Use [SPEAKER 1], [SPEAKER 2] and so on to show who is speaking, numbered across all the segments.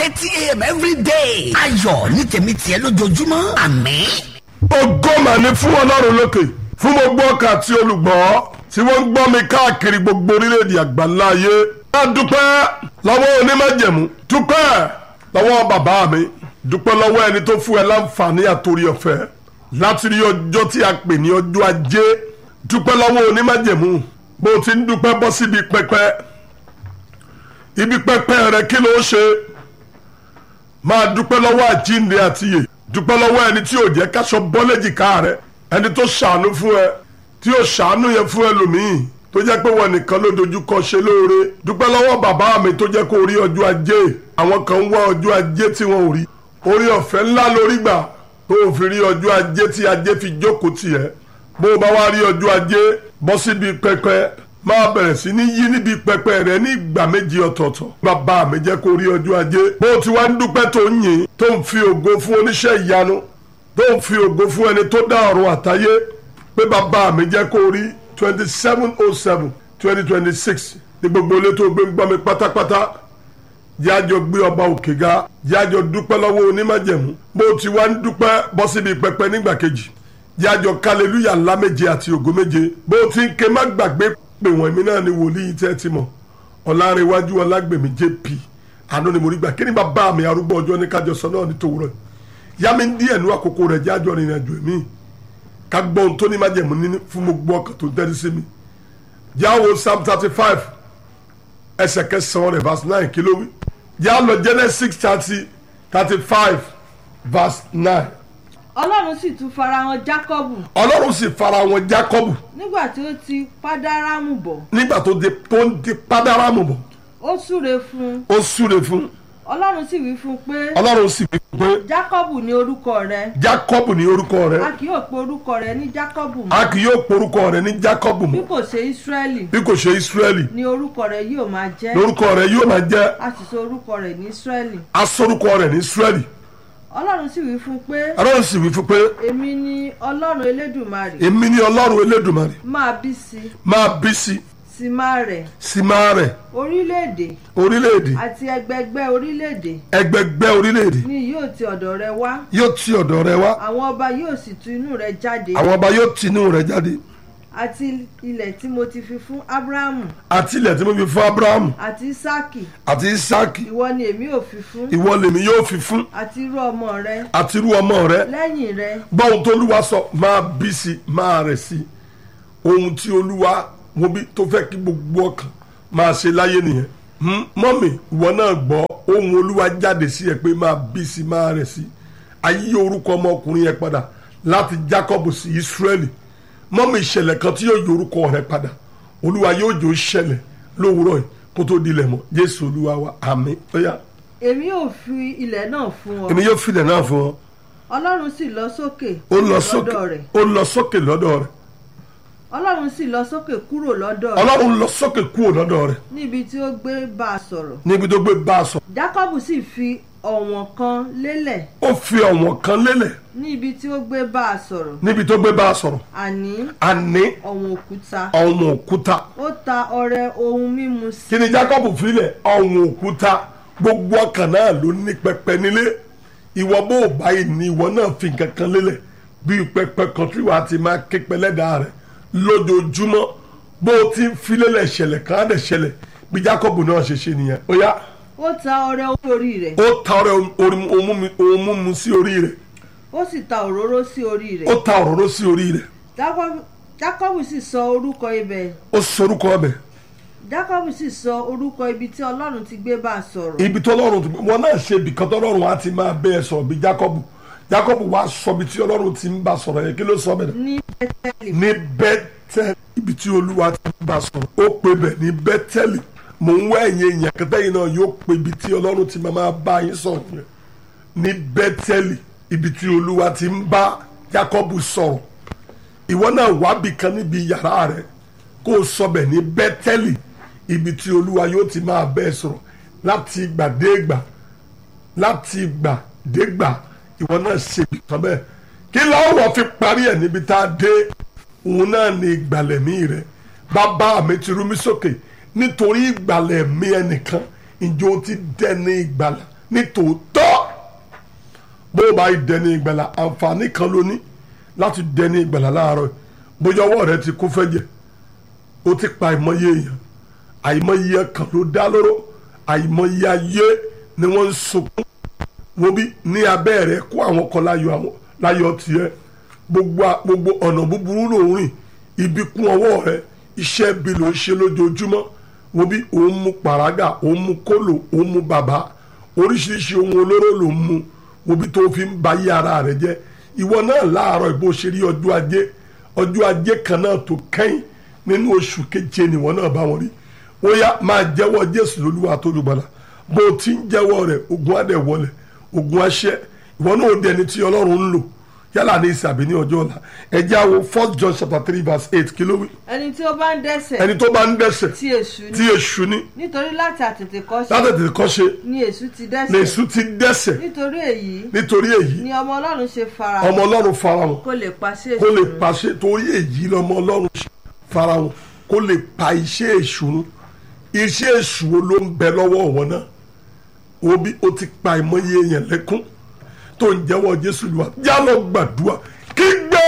[SPEAKER 1] thirty a.m. every day. ayọ̀ ní tèmi tiẹ̀ lójoojúmọ́ àmín.
[SPEAKER 2] ògo mà ní fún ọlọ́run lókè fún gbogbo ọkà àti olùgbọ́ tí wọ́n ń gbọ́ mi káàkiri gbogbo orílẹ̀-èdè àgbáńlá ayé. a dúpẹ́ lọ́wọ́ onímọ̀jẹ̀mú dúpẹ́ lọ́wọ́ bàbá mi dúpẹ́ lọ́wọ́ ẹni tó fún ẹ láǹfààní àtòrí ọ̀fẹ́ láti rí ọjọ́ tí a pè ní ọjọ́ ajé dúpẹ́ lọ́wọ́ onímọ̀jẹ̀mú bó ti ń dúpẹ́ bọ́ síbi pẹpẹ ibi pẹpẹ rẹ kí ló ṣe máa dúpẹ́ lọ́wọ́ àjíǹde àtiyè dúpẹ́ lọ́wọ́ ẹni tí ò jẹ́ káṣọ bọ́lẹ́jìká rẹ ẹni tó ṣàánú fún ẹ tí ò ṣàánú yẹn fún ẹlòmíì tó jẹ́ pé wọn nìkan ló dojú kọ ṣe lóore dúpẹ́ lọ́wọ́ bàbá mi tó jẹ́ kó rí ọjọ́ ajé àwọn kan ń wá ọjọ́ ajé tí wọn ò rí orí ọ̀fẹ́ ńlá lórí gbà tó o fi rí ọjọ́ ajé tí ajé fi jókòó tiẹ̀ bó o bá wá rí ọjọ́ ajé bọ́ síbi pẹpẹ máa bẹ̀rẹ̀ sí ní yí níbi pẹpẹ rẹ ní ìgbà méjì ọ̀tọ̀ọ̀tọ̀ bàbá mi jẹ́ kó rí ọjọ́ ajé bó o ti wá ń dúpẹ́ tó ń yìn tó ń fi ògo fún oníṣẹ́ ìyanu tó ń fi ògo fún ẹni tó dá ọ̀run àtayé pé bàbá mi jẹ́ kó rí twenty seven oh seven twenty twenty six ní gbogbo ilé tó gbé ń gbọ́ mi pátápátá jájọ gbé ọba òkè ga jájọ dúpẹ́ lọ́wọ́ onímájẹ̀mú bó o ti wá ń dúpẹ́ bọ́ síbi pẹpẹ nígbà kejì jájọ kálẹ́lúyà ńlá méje àti ògo méje bó o ti ń ké má gbàgbé pé wọ́n èmi náà ni wòlíì tẹ́ ti mọ̀ ọ̀làrẹ̀wájú ọlágbèmí jp àánú ni mo rí gbà kí ni bàbá mi arúgbó ọjọ́ ní kájọ sọ náà ní tòwúrọ̀ yá mi ń díẹ̀ nú àkókò rẹ̀ jájọ rìnrìn àjò èmi ká gbọ́ ohun tó ní májẹ̀mú ní fún gbogbo ọkàn tó ń tẹ́lẹ̀ sí mi jáwo psalm thirty five ẹsẹ̀ kẹsàn-án rẹ̀ verse nine kí ló wí já lọ genesis thirty thirty five verse nine
[SPEAKER 3] ọlọ́run sì tún farahàn jákọ́bù
[SPEAKER 2] ọlọ́run sì fara wọn jákọ́bù
[SPEAKER 3] nígbà tí ó ti pádárámù bọ̀
[SPEAKER 2] nígbà tó di tó ń di pádárámù bọ̀
[SPEAKER 3] ó súre fún un
[SPEAKER 2] ó súre fún
[SPEAKER 3] ọlọ́run sì wí fún un pé
[SPEAKER 2] ọlọ́run sì wí pé
[SPEAKER 3] jákọ́bù ni orúkọ rẹ
[SPEAKER 2] jákọ́bù ní orúkọ rẹ
[SPEAKER 3] a kì yóò pe orúkọ rẹ ní jákọ́bù
[SPEAKER 2] a
[SPEAKER 3] mọ́
[SPEAKER 2] kì yóò porúkọ rẹ ní jákọ́bù
[SPEAKER 3] bí
[SPEAKER 2] mọ́
[SPEAKER 3] kò ṣe ísírẹ́lì
[SPEAKER 2] bí kò ṣe ísírẹ́lì
[SPEAKER 3] ni orúkọ rẹ yóò máa jẹ́
[SPEAKER 2] lórúkọ rẹ yóò máa jẹ́
[SPEAKER 3] a sì sọ orúkọ rẹ ní ísírẹ́lì
[SPEAKER 2] asórúkọ rẹ ní ísírẹ́lì
[SPEAKER 3] ọlọ́run sì wí fún un pé
[SPEAKER 2] ọlọ́run sì wí fún pé
[SPEAKER 3] èmi ni ọlọ́run elédùmarè
[SPEAKER 2] èmi ni ọlọ́run elédùmarè
[SPEAKER 3] máa bí sí
[SPEAKER 2] máa bí sí
[SPEAKER 3] sí máa rẹ̀
[SPEAKER 2] sí máa rẹ̀
[SPEAKER 3] orílẹ̀-èdè
[SPEAKER 2] orílẹ̀-èdè
[SPEAKER 3] àti ẹgbẹgbẹ́ orílẹ̀-èdè
[SPEAKER 2] ẹgbẹgbẹ́ orílẹ̀-èdè
[SPEAKER 3] ni yóò ti ọ̀dọ̀ rẹ wá
[SPEAKER 2] yóò ti ọ̀dọ̀ rẹ wá
[SPEAKER 3] àwọn ọba yóò sì tu inú rẹ jáde
[SPEAKER 2] àwọn ọba yóò tinú rẹ jáde
[SPEAKER 3] àti ilẹ̀ tí mo ti fi fún ábúráhámù
[SPEAKER 2] àti ilẹ̀ tí mo fi fún abrahamu
[SPEAKER 3] àti ísáàkì
[SPEAKER 2] àti isaki
[SPEAKER 3] ìwọ ni èmi ò fi fún
[SPEAKER 2] ìwọ lèmi yóò fi fún
[SPEAKER 3] àti irú ọmọ rẹ
[SPEAKER 2] àti irú ọmọ rẹ
[SPEAKER 3] lẹ́yìn rẹ
[SPEAKER 2] báwọn tó olúwa sọ máa bí sí máa rẹ̀ sí ohun tí olúwa mo bí tó fẹ́ kí gbogbo ọkàn máa ṣe láyé nìyẹn Hmm, mọ́mì ìwọ náà gbọ́ ohun olúwa jáde sí ẹ pé máa bí sí máa rẹ̀ sí ayé orúkọ ọmọkùnrin yẹn padà láti Jacob sí Israeli mọ́mì ìṣẹ̀lẹ̀ kan tí yóò yí orúkọ rẹ padà olúwa yóò jò ó ṣẹlẹ̀ lówùúrọ̀ yìí kó tó dilẹ̀ mọ́ Jésù olúwa wa àmín ó yá
[SPEAKER 3] èmi ò fi ilẹ̀ náà fún ọ
[SPEAKER 2] èmi yóò filẹ̀ náà fún ọ
[SPEAKER 3] ọlọ́run sì lọ sókè
[SPEAKER 2] ó lọ
[SPEAKER 3] kúrò
[SPEAKER 2] sókè
[SPEAKER 3] lọ́dọ̀ rẹ̀
[SPEAKER 2] ó lọ sókè lọ́dọ̀ rẹ̀
[SPEAKER 3] ọlọ́run sì lọ sókè kúrò lọ́dọ̀ rẹ̀
[SPEAKER 2] ọlọ́run lọ sókè kúrò lọ́dọ̀ rẹ̀
[SPEAKER 3] níbi tí ó gbé bá a sọ̀rọ̀
[SPEAKER 2] níbi tó gbé bá a sọ
[SPEAKER 3] jákọ́bù sì fi ọ̀wọ̀n kan lélẹ̀
[SPEAKER 2] ó fi ọ̀wọ̀n kan lélẹ̀
[SPEAKER 3] níbi tí ó gbé bá a sọ̀rọ̀
[SPEAKER 2] níbi tó gbé bá a sọ̀rọ̀
[SPEAKER 3] àní
[SPEAKER 2] àní
[SPEAKER 3] ọ̀wọ̀n òkúta
[SPEAKER 2] ọ̀wọ̀n òkúta
[SPEAKER 3] ó ta ọrẹ ohun mímu sí
[SPEAKER 2] kí ni Jacob filẹ̀ ọ̀wọ̀n òkúta gbogbo ọkàn náà ló ní pẹpẹ nílé ìwọ bó o báyìí ní ìwọ náà fi nǹkan kan lélẹ̀ bí pẹpẹ kan tí wàá ti máa ké pẹlẹ́dàá rẹ̀ lójoojúmọ́ bó o ti ń fi lélẹ̀ ṣẹlẹ̀ kan á dẹ̀ ṣẹlẹ̀ bí Jacob náà ṣe ṣe nìyẹn ó yá
[SPEAKER 3] ó ta ọrẹ ohun orí rẹ̀
[SPEAKER 2] ó ta ọrẹ ohun mímu sí orí rẹ̀
[SPEAKER 3] ó sì ta òróró sí orí rẹ̀
[SPEAKER 2] ó ta òróró sí orí rẹ̀
[SPEAKER 3] Jákọ́bù- jákọ́bù sì sọ orúkọ ibẹ̀
[SPEAKER 2] ó sorúkọ ọbẹ̀
[SPEAKER 3] jákọ́bù sì sọ orúkọ ibi tí ọlọ́run ti gbé bá a sọ̀rọ̀
[SPEAKER 2] ibi tó lọ́rùn tó wọn náà ṣe ibìkan tó lọ́rùn á ti máa bẹ́ẹ̀ sọ̀rọ̀ bí Jákọ́bù Jákọ́bù wá sọ ibi tí ọlọ́run ti ń bá sọ̀rọ̀ yẹn kí ló sọ bẹ́ẹ̀
[SPEAKER 3] ní bẹ́tẹ́lì
[SPEAKER 2] ní bẹ́tẹ́lì ibi tí olúwa ti ń bá sọ̀rọ̀ ó pe bẹ̀ ní bẹ́tẹ́lì mò ń wá ẹ̀yìn èèyàn kẹtẹ́yìn náà yóò pe ibi tí ọlọ́run ti máa bá yín sọ̀rọ̀ yẹn ní bẹ́tẹ́lì ibi tí olúwa ti ń bá Jákọ́bù sọ̀rọ̀ ìwọ náà wábì kan níbi yàrá rẹ kó o sọ bẹ̀ ní bẹ́tẹ́lì ibi tí olúwa yóò ti máa bẹ́ẹ̀ sọ̀rọ̀ láti ìgbà dé ìgbà láti ìgbà dé ìgbà ìwọ náà ṣe ìtàn bẹ́ẹ̀ kí láwọ̀ fi parí ẹ̀ níbi tá a dé òun náà ní ìgbàlẹ̀mí rẹ bàbá mi ti rú mi sókè nítorí ìgbàlẹ̀mí ẹnìkan ìjọ ti dẹni ìgbàlà ní tòótọ́ bó o bá yí dẹni ìgbàlà àǹfààní kan ló ní láti dẹni ìgbàlà láàárọ̀ yìí. bóyá ọwọ́ rẹ ti kó fẹ́jẹ̀ ó ti pa àìmọye èèyàn àìmọye kan ló dá lóró àìmọye ayé ni wọ́n ń sunkún wo bí ní abẹ́ rẹ kó àwọn kan láyọ̀ àwọn láyọ̀ tiẹ̀ gbogbo a- gbogbo ọ̀nà búburú ló ń rìn ibi kún ọwọ́ rẹ iṣẹ́ bí ló ń ṣe lójoojúmọ́ wo bí òun mu pàrágà òun mu kólò òun mu bàbá oríṣiríṣi ohun olóró ló ń mu wo bí tó fi ń ba yí ara rẹ jẹ́ ìwọ náà láàárọ̀ ìbò ṣe rí ọjọ́ ajé ọjọ́ ajé kan náà tó kẹ́yìn nínú oṣù keje nìwọ náà bá wọn rí ó yá máa jẹ́wọ́ jésù lólúwa tó lùgbàlà bó o ti ń jẹ́wọ́ rẹ̀ ogun adẹ̀ wọlé ogun aṣẹ́ ìwọ náà ó di ẹni tí ọlọ́run ń lò yálà ní ìsàbí ní ọjọ́ ọ̀la ẹ jẹ́ àwo first john chapter three verse eight kí ló wí
[SPEAKER 3] ẹni tí ó bá ń dẹ́sẹ̀
[SPEAKER 2] ẹni tó bá ń dẹ́sẹ̀
[SPEAKER 3] tí èṣù
[SPEAKER 2] tí
[SPEAKER 3] ní
[SPEAKER 2] èṣù ní
[SPEAKER 3] nítorí láti àtètèkọ́ṣe
[SPEAKER 2] láti tètè kọ́ ṣe
[SPEAKER 3] ni èṣù ti
[SPEAKER 2] ní
[SPEAKER 3] dẹ́sẹ̀
[SPEAKER 2] èṣù ti dẹ́sẹ̀
[SPEAKER 3] nítorí èyí
[SPEAKER 2] nítorí èyí
[SPEAKER 3] ni ọmọ ọlọ́run ṣe fara
[SPEAKER 2] ọmọ ọlọ́run farahàn
[SPEAKER 3] kó lè pàṣẹ
[SPEAKER 2] kó lè
[SPEAKER 3] èṣù run.
[SPEAKER 2] pàṣẹ torí èyí lọmọ ọlọ́run farahàn kó lè pa iṣẹ́ èṣù run iṣẹ́ èṣù wo ló ń bẹ lọ́wọ́ wọn náà obi ó ti pa ìmọ̀ye èèyàn lẹ́kún tó ń jẹ́wọ́ jésù lùwà já lọ gbàdúrà kígbe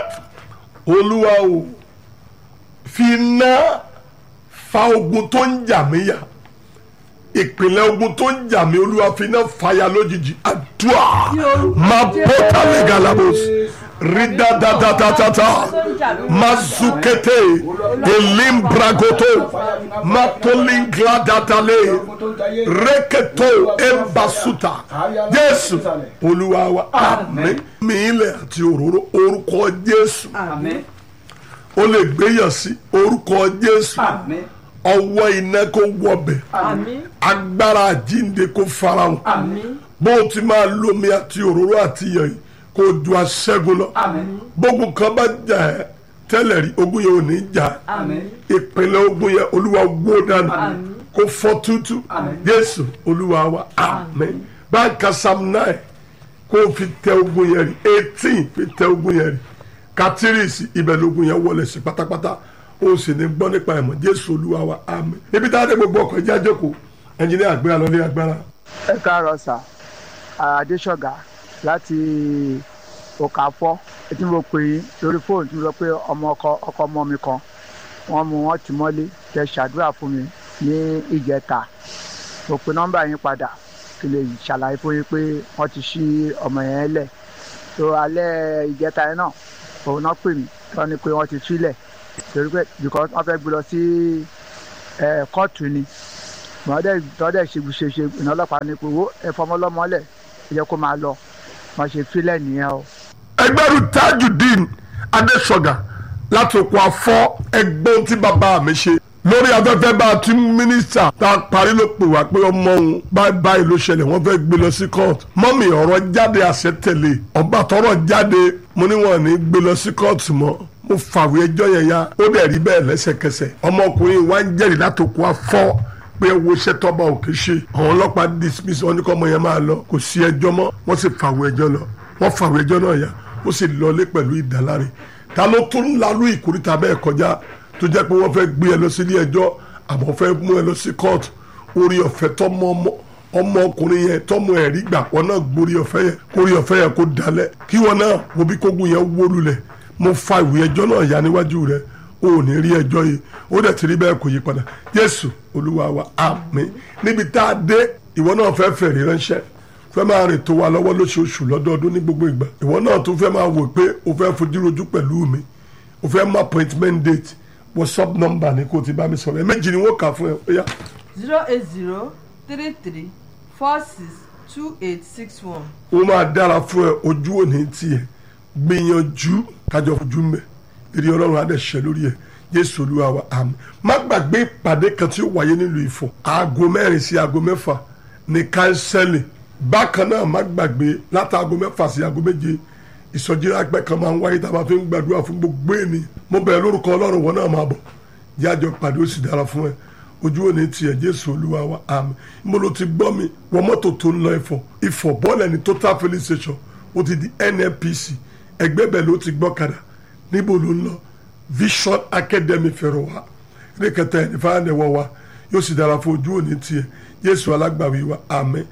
[SPEAKER 2] olúwa o fi iná fa ogun tó ń jà mí yà ìpìlẹ̀ ogun tó ń jà mí olúwa fi iná fàyà lójijì àdúrà máa bọ́ tálẹ̀ galabos ridadadatata mazukete elimbragoto matolingladatale reketo embasuta jésù olúwa wa àmín mi ilẹ̀ àti òróró orúkọ jésù
[SPEAKER 4] Àmín.
[SPEAKER 2] ó lè gbéyàn sí orúkọ jésù
[SPEAKER 4] Àmín.
[SPEAKER 2] ọwọ́ iná kó wọbẹ̀
[SPEAKER 3] àmín
[SPEAKER 2] agbára àjínde kó farahàn
[SPEAKER 4] Àmín.
[SPEAKER 2] bó o ti máa lómi àti òróró àti iyọ̀ yìí kó o ju aṣẹ́gun lọ
[SPEAKER 4] Àmín.
[SPEAKER 2] gbógun kan bá jà ẹ́ tẹ́lẹ̀ rí ogun yẹn ò ní jà ẹ́.
[SPEAKER 4] Àmín.
[SPEAKER 2] ìpínlẹ̀ ogun yẹn olúwa wó dànù
[SPEAKER 4] Àmín.
[SPEAKER 2] kó fọ́ tútù
[SPEAKER 4] Àmín.
[SPEAKER 2] jésù olúwa wa àmín báńkà sam nine kó o fi tẹ ogun yẹn rí eighteen fi tẹ ogun yẹn rí katirisi ibẹ̀ lógun yẹn wọlé sí pátápátá o sì ní gbọ́ nípa ẹ̀mọ́ jésù olúwa wa àmín ibi tá a dé gbogbo ọkọ̀ ìjà jókòó ẹnjìnìá àgbéra lọ ní agbára.
[SPEAKER 5] ẹ káàárọ̀ sà adéṣọ̀gá láti òkàfọ́ tí mo pè yín lórí fóònù tí mo sọ pé ọmọ ọkọ ọkọ ọmọ mi kan wọ́n mú wọn tì mọ́lé tẹ ṣàdúrà fún mi ní ìjẹta mo pe nọ́mbà yín padà kí lè ṣàlàyé fún yín pé wọ́n ti ṣí ọmọ yẹn lẹ̀ tó alẹ́ ìjẹta yẹn náà òun náà pè mí wọ́n ní pé wọ́n ti sílẹ̀ torí pé because wọ́n fẹ́ gbé lọ sí ẹ̀ kóòtù ni mọ̀ọ́dẹ̀ tọ́dẹ̀ ṣe ṣe ṣe iná ọlọ́pàá ní pé wo ẹ̀fọ́mọlọ́mọlẹ̀ ẹ jẹ́ kó máa lọ wọ́n ṣe fílẹ̀ nìyẹn o.
[SPEAKER 2] ẹgbẹ́rú tajudeen adéṣọ̀gà láti òkú afọ́ ẹgbọ́n tí bàbá mi ṣe lórí afẹ́fẹ́ bá a ti mínísítà tá a parí ló pè wá pé ọmọ òun báyìí báyìí ló ṣẹlẹ̀ wọ́n fẹ́ gbé lọ sí court mọ́mì ọ̀rọ̀ jáde àṣẹ tẹ̀lé ọba tọrọ jáde mo ní wọn ní gbé lọ sí court mọ́ mo fàwé ẹjọ́ yẹn ya ó dẹ̀ rí bẹ́ẹ̀ lẹ́sẹ̀kẹsẹ̀ ọmọkùnrin wa ń jẹ́rìí láti òkú afọ́ pé wo iṣẹ́ tọ́ba òkè ṣe àwọn ọlọ́pàá dismiss wọn ní kọ́ ọmọ yẹn máa lọ kò sí ẹjọ́ mọ́ wọ́n sì fàwé ẹjọ́ lọ wọ́n fàwé ẹjọ́ náà yá ó sì lọlé pẹ̀lú ìdáláre ta ló tún lálú ìkórìtà bẹ́ẹ̀ kọjá tó jẹ́ pé wọ́n fẹ́ gbé ẹ lọ sí ilé ẹjọ́ àmọ́ fẹ́ mú ẹ lọ sí court orí ọ̀fẹ́ tọ́mọ ọmọ ọmọkùnrin yẹn tọ́mọ ẹ̀ rí gbà wọn náà gborí ọ̀fẹ́ yẹn kórí ọ̀fẹ́ yẹn kó dalẹ̀ kí wọn náà wo bí kógun yẹn wó lulẹ̀ mo fa ìwé ẹjọ́ náà yá níwájú rẹ̀ o ò ní rí ẹjọ́ yìí ó dẹ̀ ti rí bẹ́ẹ̀ kò yí padà jésù olúwa wa àmín níbi tá a dé ìwọ náà fẹ́ fẹ̀rí ránṣẹ́ fẹ́ máa rìn tó wa lọ́wọ́ lóṣooṣù lọ́dọọdún ní gbogbo ìgbà ìwọ náà tún fẹ́ máa wò pé o fẹ́ fojú rojú pẹ̀lú mi o fẹ́ mú appointment date whatsapp number ni kò ti bá mi sọ̀rọ̀ ẹ̀ méjì ni wọ́n kà fún ẹ ó yá
[SPEAKER 3] zero eight zero three three four six two eight six one.
[SPEAKER 2] ó máa dára fún ẹ ojú òní tiẹ̀ gbìyànjú kájọ fojú mbẹ eré ọlọ́run á dẹ̀ ṣẹ lórí ẹ jésù olúwa wa àmín má gbàgbé ìpàdé kan tí ó wáyé nílùú ìfọ̀ aago mẹ́rin sí aago mẹ́fà ní kánsẹ́lì bákan náà má gbàgbé láti aago mẹ́fà sí aago méje ìsọjí rápẹ́ kan máa ń wáyé tá a máa fi ń gbàdúrà fún gbogbo ènìyàn mo bẹ̀rẹ̀ lórúkọ ọlọ́run wọn náà máa bọ̀ jájọ pàdé ó sì dára fún ẹ ojú òní tiẹ̀ jésù olúwa wa àmín mo ló ti gbọ́ mi wọ mọ́tò tó ń lọ ìfọ̀ ìfọ̀ bọ́ọ̀lù ẹni total filling station ó ti di nnpc ẹgbẹ́ bẹ́ẹ̀ ló ti gbọ́kadà níbo ló ń lọ vision academy fẹ̀rọ̀ wa ní kẹta ẹni fáwọn ẹ̀wọ̀ wa yóò sì dára fún ojú òní tiẹ̀ jésù alágbàwí wa àmín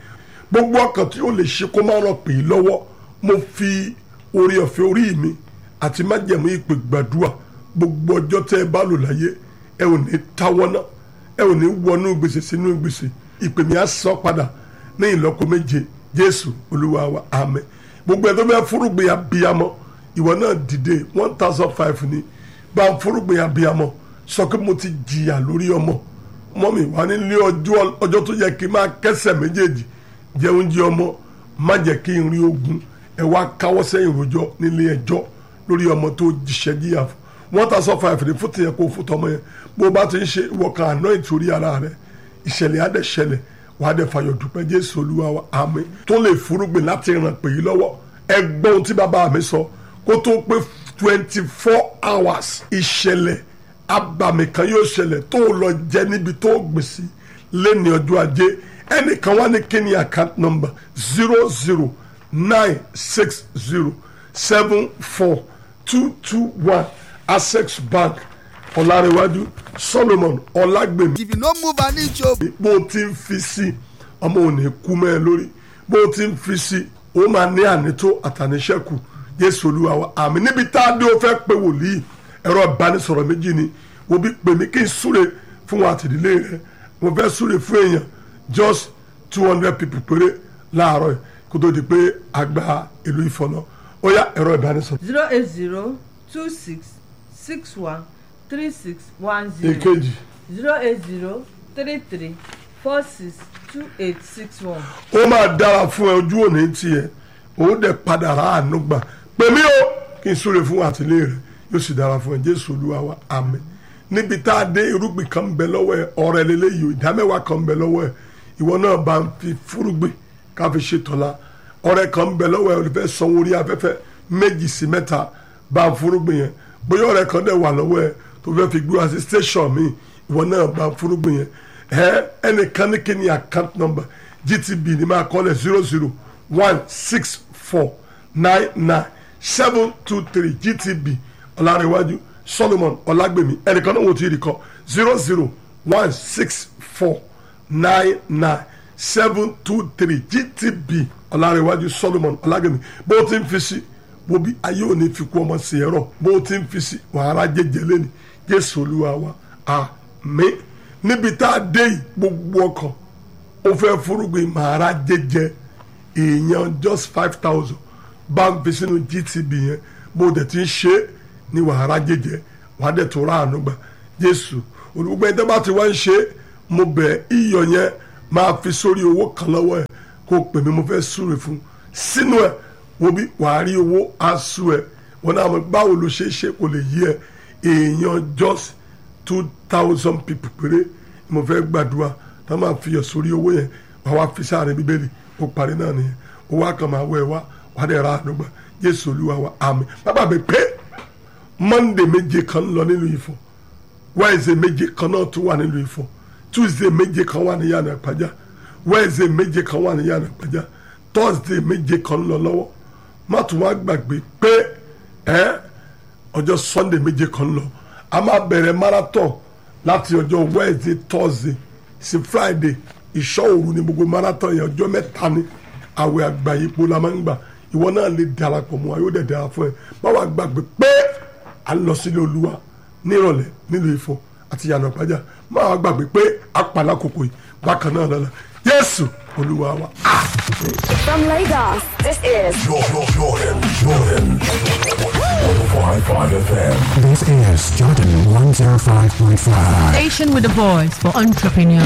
[SPEAKER 2] gbogbo ọkàn tí ó lè ṣe kó má ràn pè é lọ́wọ́ mo fi orí ọ̀fẹ́ orí mi àti májẹ̀mú ìpè gbàdúrà gbogbo ọjọ́ tẹ́ ẹ bá lò láyé ẹ ò ní táwọ́ náà ẹ ò ní wọnú gbèsè sínú gbèsè ìpè mi á sọ padà ní ìlọ́kọ méje jésù olúwa wa àmín gbogbo ẹ tó bẹ fúrúgbìn abiyamọ ìwọ náà dìde one thousand five ni bá ń fúrúgbìn abiyamọ sọ pé mo ti jìyà lórí ọmọ mọ́mì wà nílé ọjọ́ ọjọ́ tó yẹ kí n máa kẹsẹ̀ méjèèjì jẹun jẹ ọmọ má jẹ́ kí n rí ogun ẹ wá káwọ́ sẹ́yìn rojọ́ nílé ẹjọ́ lórí ọmọ tó jíṣẹ́ jíyà fún one thousand five ní fún tìyẹ kó fún tọmọ yẹn bó o bá ti ń ṣe ìwọ̀kan àná ìtòrí ara rẹ ìṣẹ̀lẹ̀ adẹ̀ ṣẹlẹ̀ wàá dẹ̀ fàyọ̀ dúpẹ́ jésù olúwa wa àmín tó lè fúrúgbìn láti ràn pè yí lọ́wọ́ ẹ gbọ́ ohun tí bàbá mi sọ kó tó pé twenty four hours ìṣẹ̀lẹ̀ abàmì kan yóò ṣẹlẹ̀ tó lọ jẹ níbi tó gbìn sí lẹ́ni ọjọ́ ajé ẹnìkan wá ní kíni account number zero zero nine six zero seven four two two one access bank ọ̀làrẹ̀wájú solomon ọ̀làgbèmí
[SPEAKER 4] if you no move an inch o.
[SPEAKER 2] bó o ti ń fi sí ọmọ ò ní kú mẹ́ ẹ lórí bó o ti ń fi sí o máa ní ànító àtàníṣẹ́kù jésù olúwa wa àmì níbi tá a dé o fẹ́ pé wòlíì ẹ̀rọ ìbánisọ̀rọ̀ méjì ni wo bí pè mí kí n súre fún wa àtìdílé rẹ mo fẹ́ súre fún èèyàn just two hundred people péré láàárọ̀ yìí kó tó di pé àgbà ìlú ìfọ̀nà ó yá ẹ̀rọ ìbánisọ̀rọ̀.
[SPEAKER 3] zero eight zero two six six one three six one zero
[SPEAKER 2] èkejì
[SPEAKER 3] zero eight zero three three four six two eight six one.
[SPEAKER 2] ó máa dára fún ẹ ojú òní tiẹ̀ ó dẹ̀ padà rà àánú gbà pè mí o kí n súre fún àtìlé rẹ yóò sì dára fún ẹ jésù olúwa wa àmín níbi tá a dé irúgbìn kan ń bẹ lọ́wọ́ ẹ ọrẹ lélẹ́yìí o ìdámẹ́wàá kan ń bẹ lọ́wọ́ ẹ ìwọ náà bá ń fi fúrúgbìn ká fi ṣe tọ́lá ọrẹ kan ń bẹ lọ́wọ́ ẹ olùfẹ́ sanwó orí afẹ́fẹ́ méjì sí mẹ́ta bá ń fúrúgbìn yẹn bóyá ọrẹ kan dẹ̀ wà lọ́wọ́ ẹ tó fẹ́ fi gbúra sí station mi ìwọ náà bá ń fúrúgbìn yẹn ẹ ẹnìkan ní kí ni account number gtb ní máa kọ́lẹ̀ zero zero one six four nine nine seven two three gtb ọ̀làríwájú solomon ọ̀làgbèmí ẹnìkan náà wò tí ì rí kọ́ zero zero one six four nine nine seven two three gtb ọ̀làríwájú solomon ọ̀làgbèmí bó o ti ń fi sí wo bí ayé òní fi kú ọmọ sí ẹ̀rọ bó o ti ń fi sí wàhálà jẹjẹ lẹ́ni jésù olúwa wa àmín níbi tá a dé yìí gbogbo ọkàn ó fẹ́ furugbìn màrá jẹjẹ èèyàn just five thousand bá ń fi sínú gtb yẹn bó o dẹ̀ ti ń ṣe é ní wàhálà jẹjẹ wàá dẹ̀ tó ráàánú gbà jésù olùgbogbo ẹni tó bá ti wá ń ṣe é mo bẹ̀ iyọ̀ yẹn máa fi sórí owó kan lọ́wọ́ ẹ̀ kó o pè mí mo fẹ́ súre fún sínú ẹ̀ wo bí wàá rí owó aṣọ ẹ̀ wọn náà mọ̀ báwo ló ṣe é ṣe kò lè yí ẹ èèyàn just two thousand people péré mo fẹ́ gbàdúrà tá a máa fi yọ̀ sórí owó yẹn wàá wá fi sáàrin bíbélì ó parí náà nìyẹn owó àkàn máa wọ ẹ wá wàá dẹ̀ ra àdúgbà jésù olúwa wa àmín bàbá mi pé monday méje kan ń lọ nílùú Ifọ̀ wednesday méje kan náà tún wà nílùú Ifọ̀ tuesday méje kan wà ní yàrá ìpàjá wednesday méje kan wà ní yàrá ìpàjá thursday méje kan ń lọ lọ́wọ́ má tún wá gbàgbé pé ẹ ọjọ́ sunday méje kan ń lọ a máa bẹ̀rẹ̀ marathon láti ọjọ́ wednesday thursday sí friday ìṣọ́ òru ni gbogbo marathon yẹn ọjọ́ mẹ́ta ni àwẹ̀ àgbáyépo la máa ń gbà ìwọ náà lè darapọ̀ mọ́ ayé ó dẹ̀ dára fún ẹ má wàá gbàgbé pé à ń lọ sílé olúwa nírọ̀lẹ́ nílùú Ifọ̀ àti yànnà pàjá má wàá gbàgbé pé àpàlà kòkò yìí bákan náà lọ́la jésù olúwa wa.
[SPEAKER 6] From Lagos, this is
[SPEAKER 7] Jordan, Jordan, Jordan. 105.5 FM.
[SPEAKER 8] This is Jordan 105.5.
[SPEAKER 9] Station with a voice for entrepreneurs.